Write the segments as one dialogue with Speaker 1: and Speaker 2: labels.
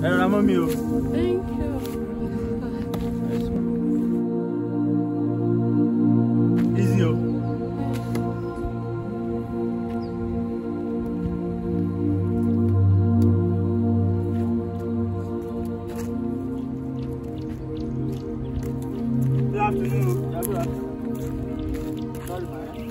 Speaker 1: ẹ rọra mọ́ mi o.
Speaker 2: Thank you.
Speaker 1: easy o. Good afternoon. Yeah, good afternoon. Sorry, man.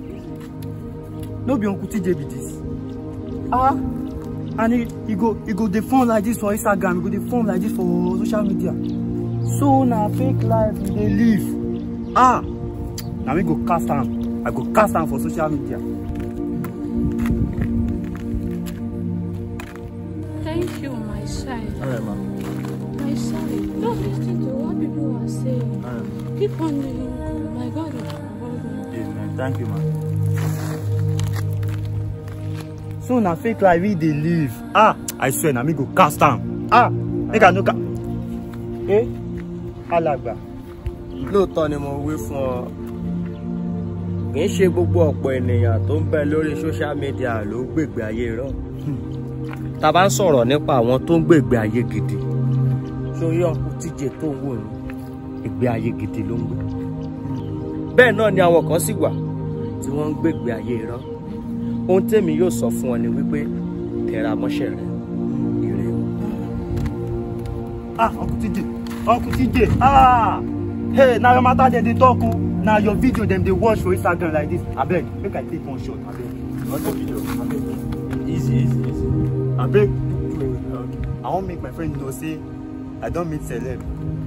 Speaker 1: No be Uncle TJ be this. Ah, and he, he go he go dey phone like this for Instagram, he go dey phone like this for social media. So na fake life we dey live. Ah, na me go cast am. I go cast am for social media.
Speaker 2: Thank you, my side.
Speaker 1: Alright, ma.
Speaker 2: My side. Don't listen to what people are saying.
Speaker 1: Alright.
Speaker 2: Keep on doing good. My God will reward you.
Speaker 1: Yes, man. Thank you, man. So na fake life we dey live. Ah, I swear na me go cast am. Ah, make I no ca. Eh, alàgbà.
Speaker 3: lóòótọ́ ni mo wí fún ọ kì í ṣe gbogbo ọ̀pọ̀ ènìyàn tó ń bẹ lórí social media ló ń gbègbè ayé rọ tá a bá ń sọ̀rọ̀ nípa àwọn tó ń gbègbè ayé gidi sórí ọkùn tíje tó ń wò ní ìgbé ayé gidi ló ń gbé bẹ́ẹ̀ náà ni àwọn kan sì wà tí wọ́n ń gbègbè ayé rọ ohun tèmi yóò sọ fún ọ ni wípé tẹra mọ́ṣẹ́ rẹ ire o.
Speaker 1: Ah, Uncle TJ. Uncle TJ. Ah, hey, na your matter dem dey talk o. Na your video dem dey watch for Instagram like this. Abeg, make I take one shot. Abeg. Not the video. Abeg. Easy, easy, easy. Abeg. Okay. I wan make my friend know say I don meet celeb.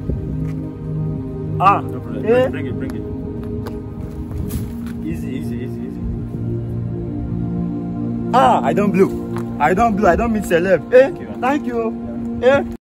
Speaker 1: Ah,
Speaker 4: No problem.
Speaker 1: eh?
Speaker 4: Bring it, bring it.
Speaker 1: Easy, easy, easy, easy. Ah, I don blow. I don blow. I don meet celeb. Eh?
Speaker 4: you.
Speaker 1: Thank you. Eh?